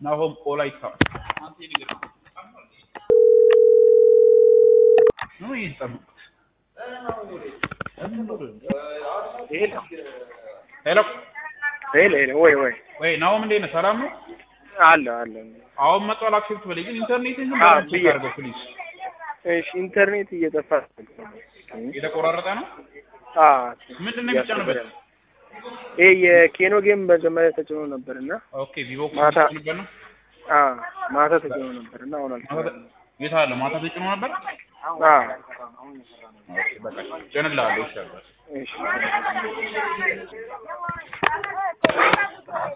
ናሆም ቆላይታ ነው ይጠብቁት። ሄሎ ሄሎ ሄሎ ሄሎ ወይ ወይ ወይ ናሆም እንዴት ነህ? ሰላም ነው? አለ አለ አሁን መጥቷል። አክሴፕት በለኝ ግን ኢንተርኔትን ግን አዎ፣ በደንብ ቼክ ብዬ- አድርገው ፕሊዝ። እሺ ኢንተርኔት እየጠፋ የተቆራረጠ ነው። አ ምንድን ነው የሚጫንበት? ይሄ የኬኖ ጌም መጀመሪያ ተጭኖ ነበር እና ኦኬ ቪቮ ማታ ነበር ነው አ ማታ ተጭኖ ነበር እና አሁን ማታ አልተሰራም። የት አለ? ማታ ተጭኖ ነበር። አ ኦኬ በቃ ጭንልሃለሁ። ይሻላል። እሺ